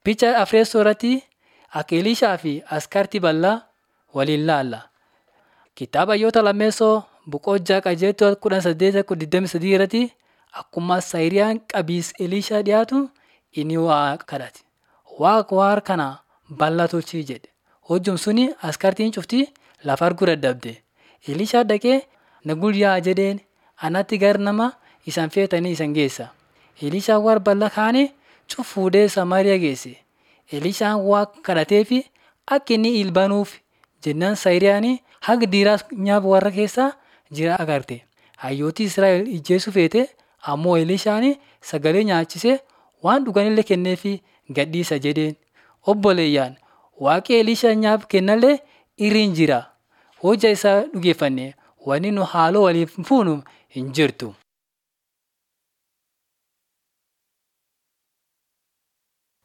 Picha Afreessoo irratti akka Elishaa fi Askartii bal'aa waliin ilaalla. Kitaaba Hayyoota Lammeessoo boqonnaa qajeeltota kudha saddeet digdamii sadii irratti akkuma Saayiriyaan qabiis Elishaa dhiyaatu inni waaqa kadhate. Waaqa waan kana bal'aa tolchii jedhe. Hojjum suni askartiin cuftii lafa arguu dadhabde. Elishaa dhaqee na guyyaa jedheen anatti gar nama isan feetanii isan geessa. Elishaan waan bal'aa kaane cuf fuudhee Samaariyaa geesse. Elishaan waaqa kadhatee fi akka inni ilbaanuuf jennaan Saayiriyaan haga dhiiraas nyaaba warra keessaa jira agarte. Hayyooti Israa'el ijjeesuu feete ammoo Elishaan sagalee nyaachisee waan dhuganillee kenneefi gadhiisa jedheen. Obboleeyyaan waaqi Elishaa nyaab kennallee irriin jira. Hojja isaa dhugeeffanne wanni nu haaloo waliif fuunu hin jirtu.